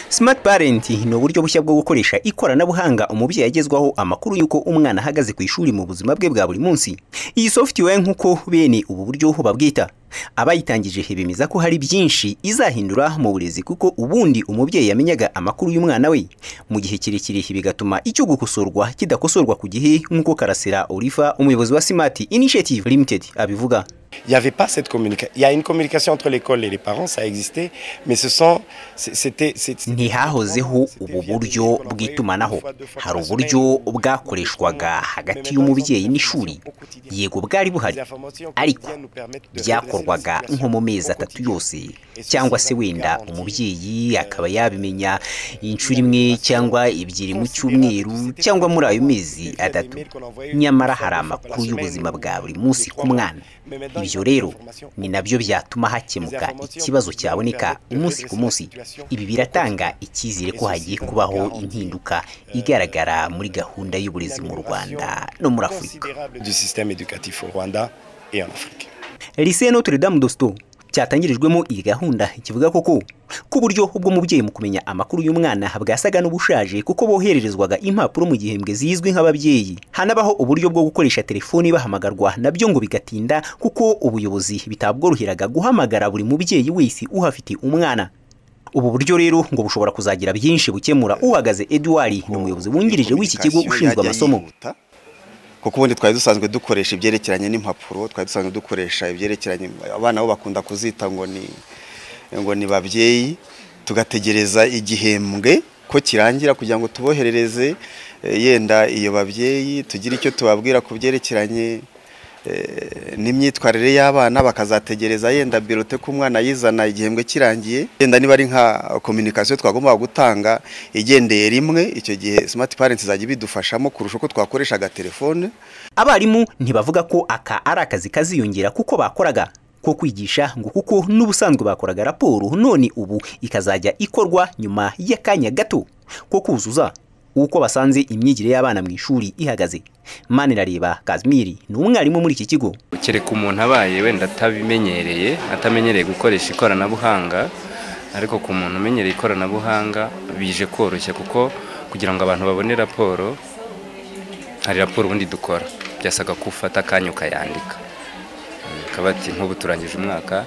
Smart Parent ni uburyo bushya bwo gukoresha ikoranabuhanga umubyeyi agezwaho amakuru y'uko umwana ahagaze ku ishuri mu buzima bwe bwa buri munsi. Iyi software nk'uko bene ubu buryo babwita abayitangije bemeza ko hari byinshi izahindura mu burezi kuko ubundi umubyeyi yamenyaga amakuru y'umwana we mu gihe kirekire bigatuma icyo gukosorwa kidakosorwa ku gihe nk'uko Karasira Oliva umuyobozi wa Smart Initiative Limited abivuga Il n'y avait pas cette communication. Il y a une communication entre l'école et les parents, ça existait, mais ce sont, c'était, ntihahozeho ubu buryo bw'itumanaho hari uburyo bwakoreshwaga hagati y'umubyeyi n'ishuri yego bwari buhari ariko byakorwaga nko mu mezi atatu yose cyangwa se wenda umubyeyi akaba yabimenya inshuro imwe cyangwa ebyiri mu cyumweru cyangwa muri ayo mezi atatu nyamara hari amakuru y'ubuzima bwa buri munsi ku mwana ibyo rero ni nabyo byatuma hakemuka ikibazo cyaboneka umunsi ku munsi ibi biratanga icyizere ko hagiye kubaho impinduka igaragara muri gahunda y'uburezi mu Rwanda no muri Afurika Lycée Notre Dame d'Osto cyatangirijwemo iyi gahunda kivuga koko ko uburyo bw'umubyeyi mu kumenya amakuru y'umwana bwasaga n'ubushaje kuko bohererezwaga impapuro mu gihembwe zizwi nk'ababyeyi hanabaho uburyo bwo gukoresha telefoni bahamagarwa nabyo ngo bigatinda kuko ubuyobozi bitabworoheraga guhamagara buri mubyeyi wese uhafite umwana ubu buryo rero ngo bushobora kuzagira byinshi bukemura uhagaze Edouard ni umuyobozi wungirije w'iki kigo ushinzwe amasomo kuko ubundi twari dusanzwe dukoresha ibyerekeranye n'impapuro twari dusanzwe dukoresha ibyerekeranye abana bo bakunda kuzita ngo ni ngo ni babyeyi tugategereza igihembwe ko kirangira kugira ngo tuboherereze yenda iyo babyeyi tugire icyo tubabwira ku byerekeranye n'imyitwarire y'abana bakazategereza yenda birote ko umwana yizana igihembwe kirangiye yenda niba ari nka kominikasiyo twagomba gutanga igendeye rimwe icyo gihe simati parenti izajya ibidufashamo kurusha uko twakoreshaga telefone abarimu ntibavuga ko aka ari akazi kaziyongera kuko bakoraga ko kwigisha ngo kuko n'ubusanzwe bakoraga raporo none ubu ikazajya ikorwa nyuma y'akanya gato ko kuzuza uko basanze imyigire y'abana mu ishuri ihagaze manirareba kazimiri ni umwarimu muri iki kigo kereka umuntu abaye wenda atabimenyereye atamenyereye gukoresha ikoranabuhanga ariko ku muntu umenyereye ikoranabuhanga bije koroshya kuko kugira ngo abantu babone raporo hari raporo ubundi dukora byasaga ko ufata akanya ukayandika bakaba bati nk'ubu turangije umwaka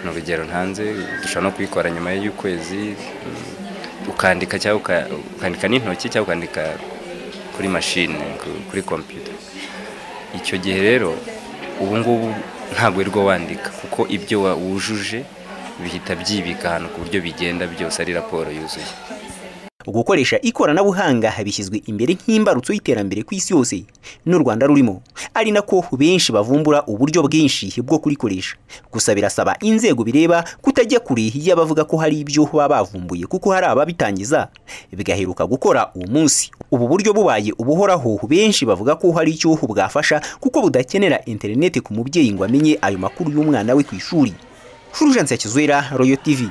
ni urugero ntanze dushobora no kuyikora nyuma y'ukwezi ukandika cyangwa ukandika n'intoki cyangwa ukandika kuri mashine kuri kompiyuta icyo gihe rero ubu ngubu ntabwo wirirwa wandika kuko ibyo wujuje bihita byibika ahantu ku buryo bigenda byose ari raporo yuzuye gukoresha ikoranabuhanga bishyizwe imbere nk'imbarutso y'iterambere ku isi yose n'u Rwanda rurimo ari nako benshi bavumbura uburyo bwinshi bwo kurikoresha gusa birasaba inzego bireba kutajya kure y'abavuga ko hari ibyo baba bavumbuye kuko hari ababitangiza bigaheruka gukora uwo munsi ubu buryo bubaye ubuhoraho benshi bavuga ko hari icyo bwafasha kuko budakenera interineti ku mubyeyi ngo amenye ayo makuru y'umwana we ku ishuri Fulgence Kizwera Royal TV